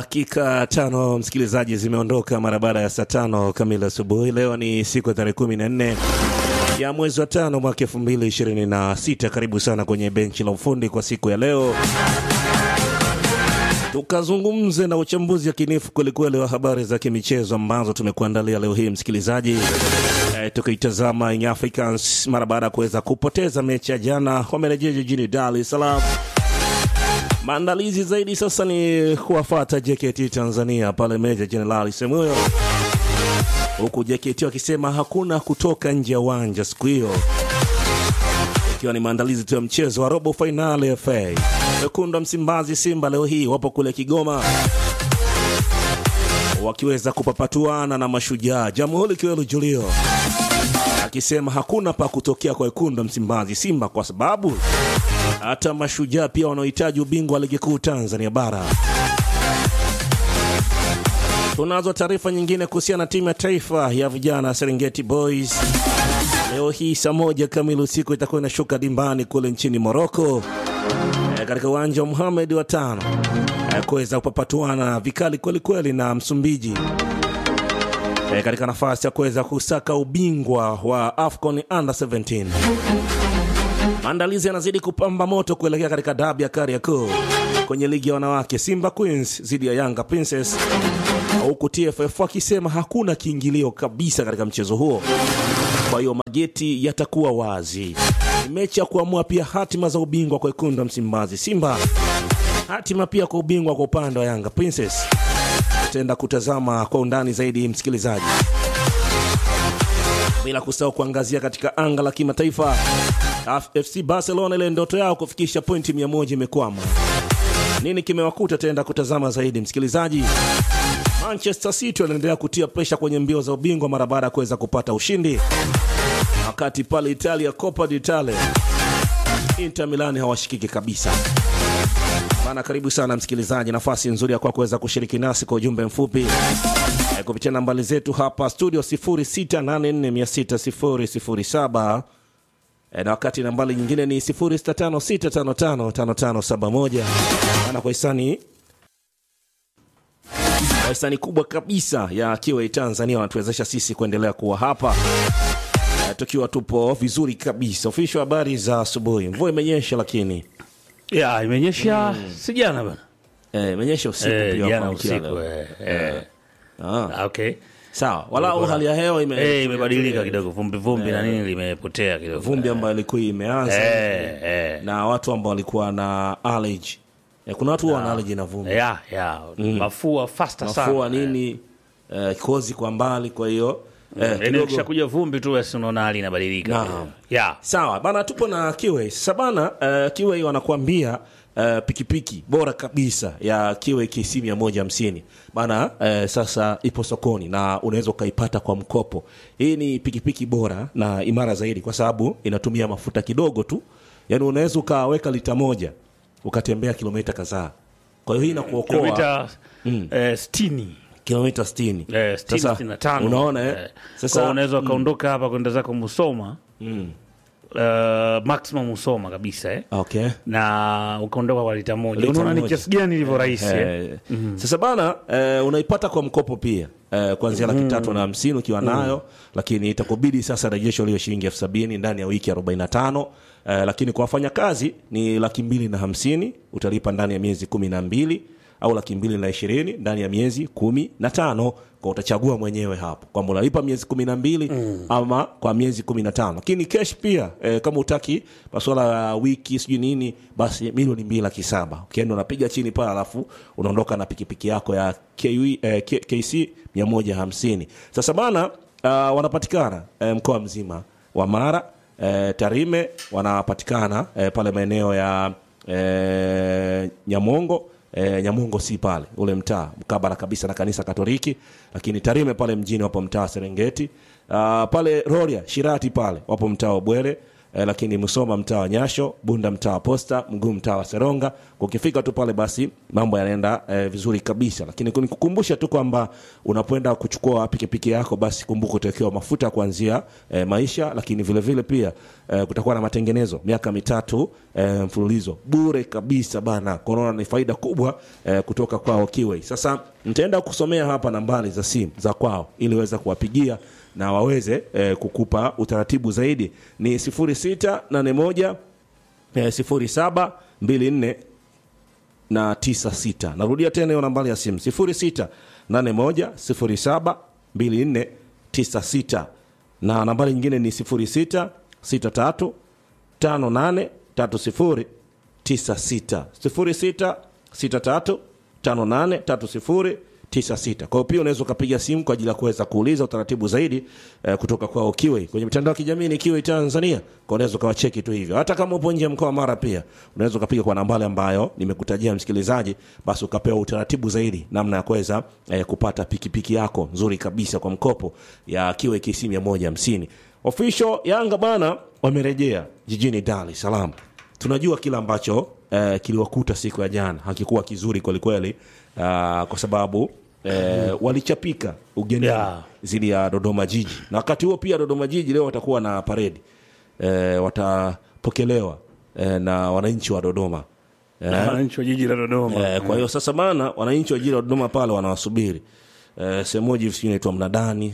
Dakika tano msikilizaji, zimeondoka mara baada ya saa tano kamili asubuhi. Leo ni siku ya tarehe kumi na nne ya mwezi wa tano mwaka elfu mbili ishirini na sita. Karibu sana kwenye benchi la ufundi kwa siku ya leo, tukazungumze na uchambuzi yakinifu kwelikweli wa habari za kimichezo ambazo tumekuandalia leo hii msikilizaji. E, tukiitazama Young Africans mara baada ya kuweza kupoteza mechi ya jana, wamerejea jijini Dar es Salaam. Maandalizi zaidi sasa ni kuwafata JKT Tanzania pale Meja Jenerali Semuyo, huku JKT wakisema hakuna kutoka nje ya uwanja siku hiyo, ikiwa ni maandalizi tu ya mchezo wa robo fainali ya FA. Wekundu wa Msimbazi Simba leo hii wapo kule Kigoma wakiweza kupapatuana na Mashujaa. Jamhuri Kiwelu Julio akisema hakuna pa kutokea kwa wekundu wa Msimbazi Simba kwa sababu hata Mashujaa pia wanaohitaji ubingwa wa ligi kuu Tanzania bara. Tunazo taarifa nyingine kuhusiana na timu ya taifa ya vijana Serengeti Boys. Leo hii saa moja kamili usiku itakuwa inashuka dimbani kule nchini Moroko e, katika uwanja wa Muhamed wa tano e, kuweza kupapatuana vikali kwelikweli na Msumbiji e, katika nafasi ya kuweza kusaka ubingwa wa AFCON Under 17. Maandalizi yanazidi kupamba moto kuelekea katika dabi ya Kariakoo kwenye ligi ya wanawake, Simba Queens dhidi ya Yanga Princess, huku TFF wakisema hakuna kiingilio kabisa katika mchezo huo, kwa hiyo mageti yatakuwa wazi. Ni mechi ya kuamua pia hatima za ubingwa kwa wekundu wa Msimbazi Simba, hatima pia kwa ubingwa kwa upande wa Yanga Princess. Tutaenda kutazama kwa undani zaidi, msikilizaji, bila kusahau kuangazia katika anga la kimataifa. FC Barcelona ile ndoto yao kufikisha pointi 100 imekwama. Nini kimewakuta? Taenda kutazama zaidi msikilizaji. Manchester City wanaendelea kutia presha kwenye mbio za ubingwa mara baada ya kuweza kupata ushindi, wakati pale Italia Coppa d'Italia Inter Milan hawashikiki kabisa bana. Karibu sana msikilizaji, nafasi nzuri ya kwa kuweza kushiriki nasi kwa ujumbe mfupi e, kupitia nambari zetu hapa studio 0684600007 na wakati nambari nyingine ni 0656555571 ana kwa hisani kwa hisani kubwa kabisa ya Kiwei Tanzania wanatuwezesha sisi kuendelea kuwa hapa e, tukiwa tupo vizuri kabisa. Ofisho, habari za asubuhi. Mvua imenyesha lakini ya imenyesha si jana bana, eh, imenyesha usiku Eh, pia jana kwa mchana usiku leo. eh, eh. Ah, Ah, okay sawa, walau hali ya hewa ime Eh, imebadilika kidogo, vumbi vumbi na nini limepotea kidogo, vumbi ambayo ilikuwa imeanza eh, eh. na watu ambao walikuwa na allergy. Eh, kuna watu huwa wana allergy na vumbi ya ya mafua faster sana mafua nini eh, kozi kwa mbali, kwa hiyo eh, Yaani kidogo ukishakuja vumbi tu basi unaona hali inabadilika Naam. ya sawa bana, tupo na Kiwei sasa bana. Uh, Kiwei wanakuambia uh, pikipiki bora kabisa ya Kiwei KC 150 bana. Uh, sasa ipo sokoni na unaweza ukaipata kwa mkopo. Hii ni pikipiki bora na imara zaidi kwa sababu inatumia mafuta kidogo tu, yaani unaweza ukaweka lita moja ukatembea kilomita kadhaa. Kwa hiyo hii inakuokoa kilomita eh, sitini kilomita 60. eh, sitini, Sasa, sitini na tano unaona eh? Eh, Sasa kwa unaweza ukaondoka hapa kwenda zako Musoma eh, maximum Musoma kabisa eh okay. na ukaondoka kwa lita moja. Lita Unaona ni moja. kiasi gani ilivyo rahisi eh? Eh, Sasa bana eh, unaipata kwa mkopo pia eh, kuanzia laki tatu na hamsini ukiwa nayo, lakini itakubidi sasa rejesho liyo shilingi elfu sabini ndani ya wiki 45 eh, lakini kwa wafanyakazi ni laki mbili na hamsini utalipa ndani ya miezi kumi na mbili au laki mbili na ishirini ndani ya miezi kumi na tano kwa utachagua mwenyewe hapo kwamba unalipa miezi kumi na mbili ama kwa miezi kumi na tano lakini cash pia eh, kama utaki masuala ya wiki sijui nini basi milioni mbili laki saba ukienda unapiga chini pale alafu unaondoka na pikipiki yako ya KW, eh, K- KC 150 sasa bana uh, wanapatikana eh, mkoa mzima wa Mara eh, Tarime wanapatikana eh, pale maeneo ya eh, Nyamongo eh, Nyamongo si pale ule mtaa mkabala kabisa na kanisa Katoliki, lakini Tarime pale mjini wapo mtaa wa Serengeti. Uh, pale Rorya Shirati pale wapo mtaa wa Bwere. eh, lakini Musoma mtaa wa Nyasho, Bunda mtaa wa Posta, Mguu mtaa wa Seronga. Ukifika tu pale basi mambo yanaenda eh, vizuri kabisa, lakini nikukumbusha tu kwamba unapoenda kuchukua pikipiki yako basi kumbuka utawekewa mafuta kuanzia eh, maisha, lakini vile vile pia eh, kutakuwa na matengenezo miaka mitatu eh, mfululizo bure kabisa bana. Corona ni faida kubwa eh, kutoka kwao Kiway. Sasa nitaenda kusomea hapa nambari za simu za kwao ili uweze kuwapigia na waweze eh, kukupa utaratibu zaidi ni 0681 eh, 0724 na 96. Narudia tena hiyo nambari ya simu 0681072496 na nambari nyingine ni 0663583096 0663583096. Kwa hiyo pia unaweza ukapiga simu kwa ajili ya kuweza kuuliza utaratibu zaidi eh, kutoka kwa Kiway kwenye mitandao ya kijamii ni Kiway Tanzania. Kwa unaweza ukawacheki tu hivyo, hata kama upo nje ya mkoa wa Mara, pia unaweza ukapiga kwa nambari ambayo nimekutajia msikilizaji, basi ukapewa utaratibu zaidi namna ya kuweza eh, kupata pikipiki yako nzuri kabisa kwa mkopo ya Kiway KC 150. Official Yanga bana wamerejea jijini Dar es Salaam. Tunajua kila ambacho eh, kiliwakuta siku ya jana hakikuwa kizuri kwelikweli, uh, kwa sababu eh, walichapika ugenini Yeah. zidi ya Dodoma Jiji, na wakati huo pia Dodoma Jiji leo watakuwa na paredi eh, watapokelewa eh, na wananchi wa Dodoma eh, wananchi wa jiji la Dodoma. eh, kwa hiyo sasa bana, wananchi wa jiji la Dodoma pale wanawasubiri eh, sehemu moja hivi sijui inaitwa Mnadani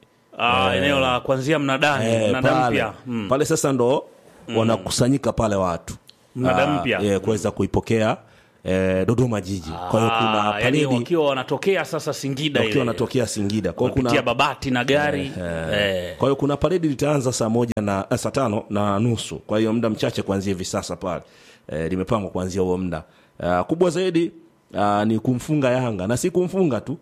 Ah, eneo la kuanzia mnadani eh, mnada pale, mpya Mm. pale sasa ndo wanakusanyika pale watu Mnada Ah, mpya. eh, kuweza kuipokea eh, Dodoma Jiji. Kwa hiyo kuna Ah, yani paredi wakiwa wanatokea sasa Singida wakiwa ile wanatokea Singida. Kwa hiyo kupitia kuna Babati na gari eh. kwa hiyo kuna paredi litaanza saa moja na eh, saa tano na nusu. Kwa hiyo muda mchache kuanzia hivi sasa pale eh, limepangwa kuanzia huo muda. Ah, kubwa zaidi ah, ni kumfunga Yanga na si kumfunga tu,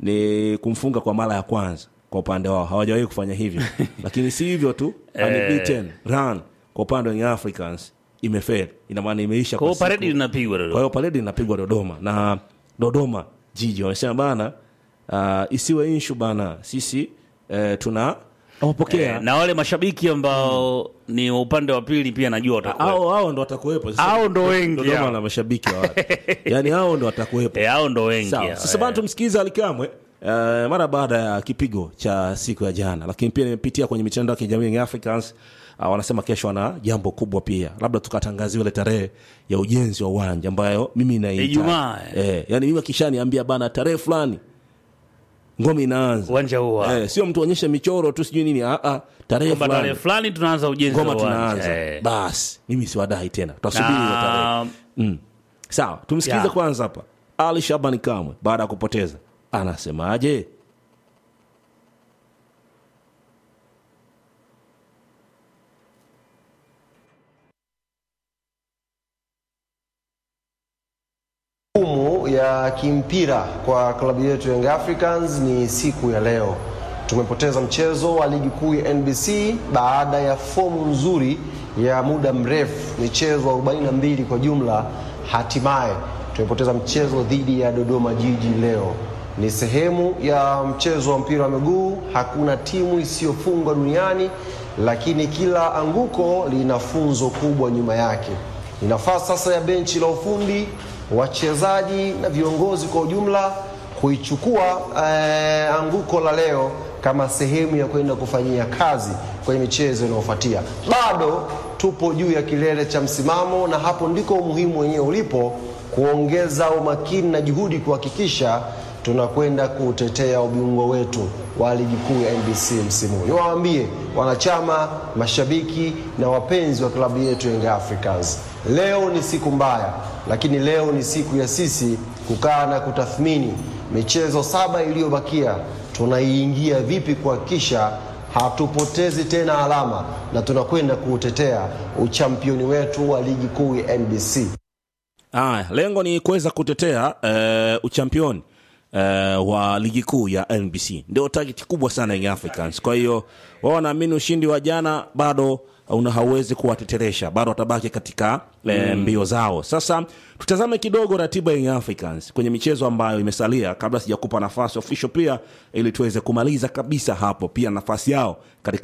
ni kumfunga kwa mara ya kwanza kwa upande wao, hawajawahi kufanya hivyo lakini si hivyo tu, unbeaten run kwa upande wa Young Africans imefeli, ina maana imeisha Kwa hiyo siku- paredi linapigwa kwa Dodoma. hiyo paredi inapigwa Dodoma na Dodoma Jiji wamesema bana, uh, isiwe inshu bana, sisi eh, tuna wapokea Eh, na wale mashabiki ambao ni wa upande wa pili pia najua watakuwa hao hao ndo watakuwepo Sasa Hao ndo wengi Dodoma hao. na mashabiki wa watu yani hao ndo watakuwepo eh, hao ndo wengi Sawa. hao, Sasa eh. bana tumsikize Alikamwe uh, mara baada ya kipigo cha siku ya jana, lakini pia nimepitia kwenye mitandao ya kijamii Young Africans uh, wanasema kesho wana jambo kubwa pia, labda tukatangaziwa ile tarehe ya ujenzi wa uwanja ambayo mimi naita Ijumaa, eh, yani mimi akishaniambia bana tarehe fulani ngome inaanza uwanja huo eh, sio mtu onyeshe michoro tu sijui nini ah, ah, tarehe kwamba tarehe fulani fulani tunaanza ujenzi ngoma wa uwanja tunaanza eh. basi mimi siwadai tena tutasubiri hiyo tarehe na Mm. Sawa, tumsikilize Ya. kwanza hapa Ali Shabani Kamwe baada ya kupoteza anasemaje? Humu ya kimpira kwa klabu yetu Young Africans ni siku ya leo. Tumepoteza mchezo wa ligi kuu ya NBC baada ya fomu nzuri ya muda mrefu, michezo 42 kwa jumla. Hatimaye tumepoteza mchezo dhidi ya Dodoma Jiji leo. Ni sehemu ya mchezo wa mpira wa miguu. Hakuna timu isiyofungwa duniani, lakini kila anguko lina funzo kubwa nyuma yake. Ni nafasi sasa ya benchi la ufundi wachezaji na viongozi kwa ujumla kuichukua eh, anguko la leo kama sehemu ya kwenda kufanyia kazi kwenye michezo inayofuatia. Bado tupo juu ya kilele cha msimamo, na hapo ndiko umuhimu wenyewe ulipo, kuongeza umakini na juhudi kuhakikisha tunakwenda kutetea ubingwa wetu wa ligi kuu ya NBC msimu huu. Niwaambie wanachama, mashabiki na wapenzi wa klabu yetu Young Africans, leo ni siku mbaya, lakini leo ni siku ya sisi kukaa na kutathmini michezo saba iliyobakia, tunaiingia vipi kuhakikisha hatupotezi tena alama na tunakwenda kuutetea uchampioni wetu wa ligi kuu ya NBC. Aya, lengo ni kuweza kutetea eh, uchampioni eh, wa ligi kuu ya NBC, ndio target kubwa sana Young Africans. Kwa hiyo wao wanaamini ushindi wa jana bado una hauwezi kuwateteresha, bado watabaki katika eh, mbio zao. Sasa tutazame kidogo ratiba ya Young Africans kwenye michezo ambayo imesalia, kabla sijakupa nafasi official pia, ili tuweze kumaliza kabisa hapo, pia nafasi yao katika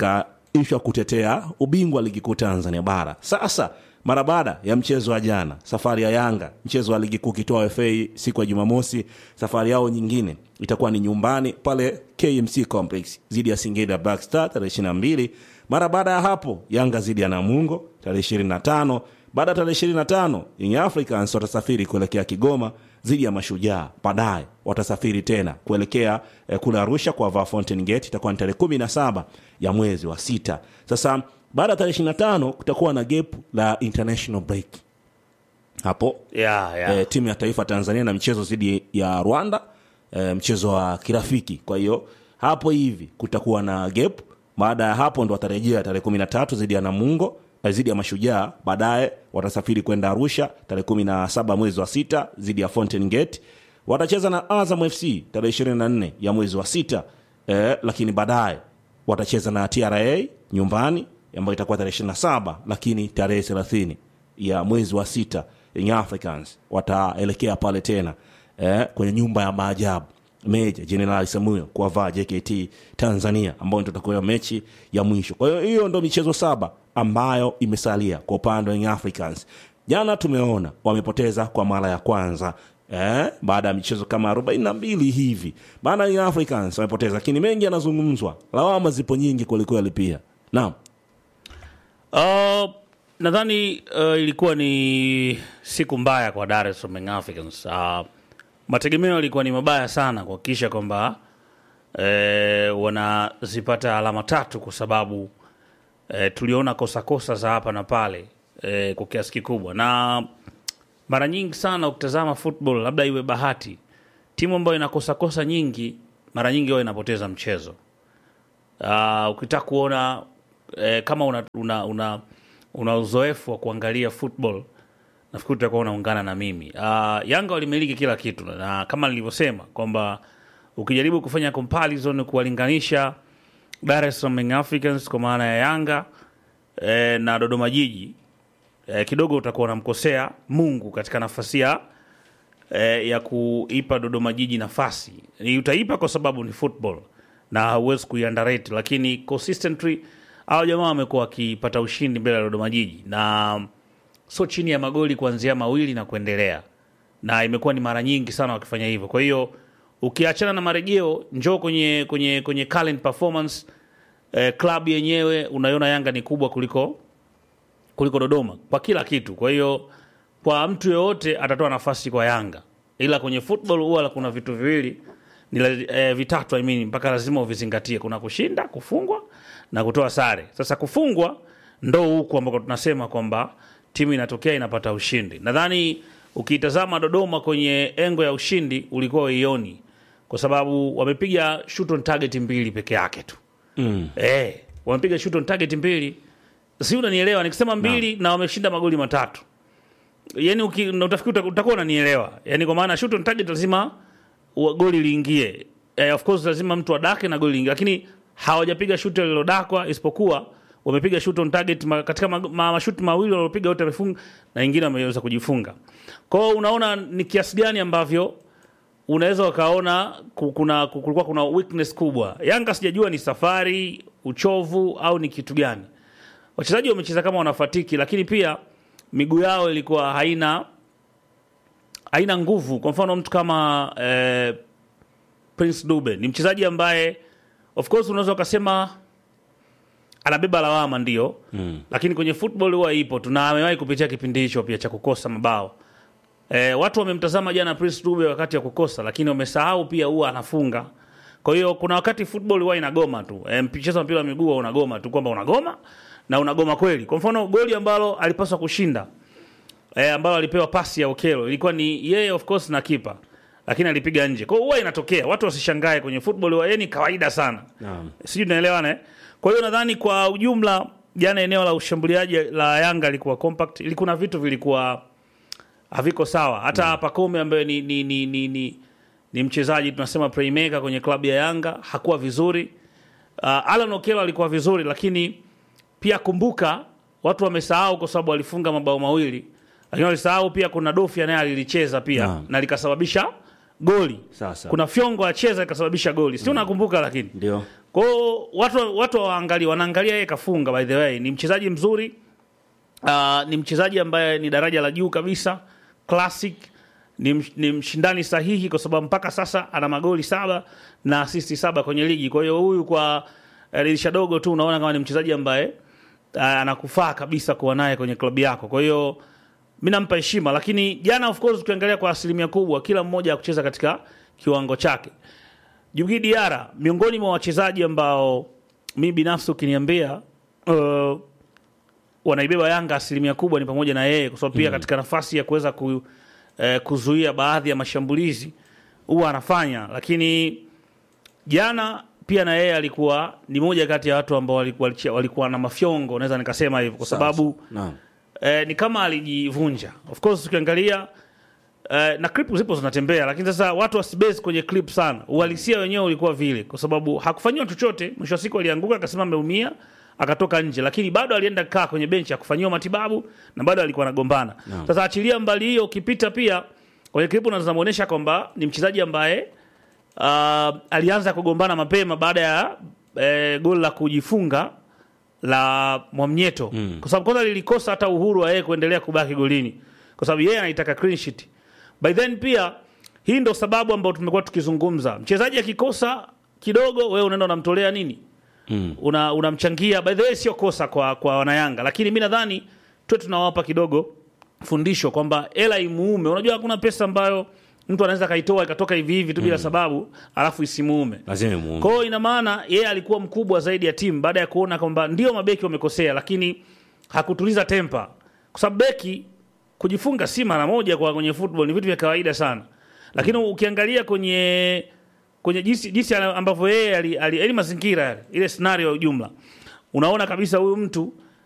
ishu ya kutetea ubingwa wa ligi kuu Tanzania bara. Sasa mara baada ya mchezo wa jana, safari ya Yanga, mchezo wa ligi kuu kitoa FA siku ya Jumamosi, safari yao nyingine itakuwa ni nyumbani pale KMC Complex dhidi ya Singida Black Star tarehe 22. Mara baada ya hapo Yanga dhidi ya Namungo tarehe 25. Baada ya tarehe 25 Young Africans watasafiri kuelekea Kigoma dhidi ya Mashujaa. Baadaye watasafiri tena kuelekea eh, kule Arusha kwa vaa Fountain Gate, itakuwa ni tarehe 17 ya mwezi wa sita. Sasa baada ya tarehe 25 kutakuwa na gap la international break hapo yeah, yeah. eh, timu ya taifa Tanzania na mchezo dhidi ya Rwanda eh, mchezo wa kirafiki. Kwa hiyo hapo hivi kutakuwa na gap. Baada ya hapo ndo watarejea tarehe 13 dhidi ya Namungo eh, dhidi ya Mashujaa. Baadaye watasafiri kwenda Arusha tarehe 17 mwezi wa sita dhidi ya Fountain Gate. Watacheza na Azam FC tarehe 24 ya mwezi wa sita eh, lakini baadaye watacheza na TRA nyumbani ambayo itakuwa tarehe 27, lakini tarehe 30 ya mwezi wa sita Young Africans wataelekea pale tena eh, kwenye nyumba ya maajabu Meja Jenerali Samuel kuwavaa JKT Tanzania ambayo ndio itakuwa mechi ya mwisho. Kwa hiyo hiyo ndo michezo saba ambayo imesalia kwa upande wa Young Africans. Jana tumeona wamepoteza kwa mara ya kwanza eh, baada ya michezo kama 42 hivi. Maana Young Africans wamepoteza, lakini mengi yanazungumzwa, lawama zipo nyingi kwelikweli pia. Naam. Uh, nadhani uh, ilikuwa ni siku mbaya kwa Dar es Salaam Young Africans. Uh, mategemeo yalikuwa ni mabaya sana kuhakikisha kwamba eh, wanazipata alama tatu kwa sababu eh, tuliona kosa kosa za hapa na pale eh, kwa kiasi kikubwa, na mara nyingi sana ukitazama football, labda iwe bahati, timu ambayo inakosa kosa nyingi mara nyingi huwa inapoteza mchezo. Uh, ukitaka kuona eh, kama una, una, una, una uzoefu wa kuangalia football nafikiri utakuwa unaungana na mimi. Uh, Yanga walimiliki kila kitu na kama nilivyosema kwamba ukijaribu kufanya comparison kuwalinganisha Dar es Salaam Young Africans kwa maana ya Yanga eh, na Dodoma Jiji eh, kidogo utakuwa unamkosea Mungu katika nafasi ya eh, ya kuipa Dodoma Jiji nafasi. Ni utaipa kwa sababu ni football na hauwezi kuiunderrate, lakini consistently hao jamaa wamekuwa wakipata ushindi mbele ya Dodoma Jiji na so chini ya magoli kuanzia mawili na kuendelea, na imekuwa ni mara nyingi sana wakifanya hivyo. Kwa hiyo ukiachana na marejeo, njoo kwenye kwenye kwenye current performance eh, club yenyewe unaiona Yanga ni kubwa kuliko kuliko Dodoma kwa kila kitu. Kwa hiyo kwa mtu yoyote atatoa nafasi kwa Yanga, ila kwenye football huwa kuna vitu viwili ni la- eh, vitatu I mean, mpaka lazima uvizingatie. Kuna kushinda, kufungwa na kutoa sare. Sasa kufungwa ndo huku ambako tunasema kwamba timu inatokea inapata ushindi. Nadhani ukiitazama Dodoma kwenye engo ya ushindi ulikuwa uioni, kwa sababu wamepiga shoot on target mbili peke yake tu Mm. eh, wamepiga shoot on target mbili, si unanielewa? Nikisema mbili na, wameshinda magoli matatu, yani uki, na utafikiri uta- utakuwa unanielewa, yani kwa maana shoot on target lazima wa- goli liingie. Eh, of course lazima mtu adake na goli liingie, lakini hawajapiga shoot lililodakwa, isipokuwa wamepiga shoot on target ma, katika ma, ma, mashuti mawili waliopiga wote wamefunga na ingine wameweza kujifunga. Kwa hiyo unaona ni kiasi gani ambavyo unaweza ukaona ku- kuna ku- kulikuwa kuna weakness kubwa. Yanga sijajua ni safari, uchovu au ni kitu gani. Wachezaji wamecheza kama wanafatiki, lakini pia miguu yao ilikuwa haina haina nguvu. Kwa mfano mtu kama eh, Prince Dube ni mchezaji ambaye of course unaweza ukasema anabeba lawama ndio mm. lakini kwenye football huwa ipo tu na amewahi kupitia kipindi hicho pia cha kukosa mabao e, watu wamemtazama jana Prince Dube wakati ya kukosa lakini wamesahau pia huwa anafunga kwa hiyo kuna wakati football huwa inagoma tu e, mchezo wa mpira wa miguu huwa unagoma tu kwamba unagoma na unagoma kweli kwa mfano goli ambalo alipaswa kushinda e, ambalo alipewa pasi ya Okelo ilikuwa ni yeye of course na kipa lakini alipiga nje. Kwa hiyo huwa inatokea, watu wasishangae kwenye football, huwa ni kawaida sana. Naam. Sijui tunaelewana eh? Kwa hiyo nadhani kwa ujumla jana eneo la ushambuliaji la Yanga lilikuwa compact, ilikuwa na vitu vilikuwa haviko sawa. Hata Pacome ambaye ni, ni, ni, ni, ni, ni mchezaji tunasema playmaker kwenye klabu ya Yanga hakuwa vizuri. Uh, Alan Okello alikuwa vizuri, lakini pia kumbuka watu wamesahau kwa sababu alifunga mabao mawili, lakini walisahau pia kuna Dofia naye alilicheza pia Naam. na likasababisha goli. Sasa. Kuna fyongo acheza ikasababisha goli, si unakumbuka? Lakini Ndio. Kwa hiyo watu watu waangalia wanaangalia yeye kafunga by the way ni mchezaji mzuri. Uh, ni mchezaji ambaye ni daraja la juu kabisa, classic ni, msh- ni mshindani sahihi kwa sababu mpaka sasa ana magoli saba na asisti saba kwenye ligi. Kwa hiyo huyu kwa eh, dirisha dogo tu unaona kama ni mchezaji ambaye uh, anakufaa kabisa kuwa naye kwenye klabu yako. Kwa hiyo mi nampa heshima, lakini jana of course ukiangalia kwa asilimia kubwa kila mmoja akucheza katika kiwango chake. Djigui Diarra miongoni mwa wachezaji ambao mi binafsi ukiniambia uh, wanaibeba Yanga asilimia kubwa ni pamoja na yeye, kwa sababu pia katika nafasi ya kuweza ku, eh, kuzuia baadhi ya mashambulizi huwa anafanya, lakini jana pia na yeye alikuwa ni moja kati ya watu ambao walikuwa, walikuwa na mafyongo, naweza nikasema hivyo kwa sababu Naam. eh, ni kama alijivunja. Of course ukiangalia eh, na clip zipo zinatembea, lakini sasa watu wasibase kwenye clip sana. Uhalisia wenyewe ulikuwa vile, kwa sababu hakufanyiwa chochote. Mwisho wa siku alianguka, akasema ameumia, akatoka nje, lakini bado alienda kaa kwenye benchi akufanyiwa matibabu na bado alikuwa anagombana. Sasa achilia mbali hiyo, ukipita pia kwenye clip unazomuonyesha kwamba ni mchezaji ambaye uh, alianza kugombana mapema baada ya eh, goli la kujifunga la Mwamnyeto mm. kwa sababu kwanza lilikosa hata uhuru wa yeye kuendelea kubaki golini, kwa sababu yeye anaitaka clean sheet. By then pia hii ndo sababu ambayo tumekuwa tukizungumza, mchezaji akikosa kidogo, wewe unaenda unamtolea nini mm. una unamchangia. By the way, sio kosa kwa kwa wanayanga, lakini mi nadhani tuwe tunawapa kidogo fundisho kwamba hela imuume. Unajua hakuna pesa ambayo mtu anaweza kaitoa ikatoka hivi hivi tu bila sababu alafu isimuume. lazima imuume. Kwa hiyo ina maana yeye alikuwa mkubwa zaidi ya timu baada ya kuona kwamba ndio mabeki wamekosea, lakini hakutuliza tempa, kwa sababu beki kujifunga si mara moja kwa kwenye football ni vitu vya kawaida sana, lakini ukiangalia kwenye kwenye jinsi, jinsi ambavyo yeye ali, ali, ali mazingira yale ile scenario ya ujumla, unaona kabisa huyu mtu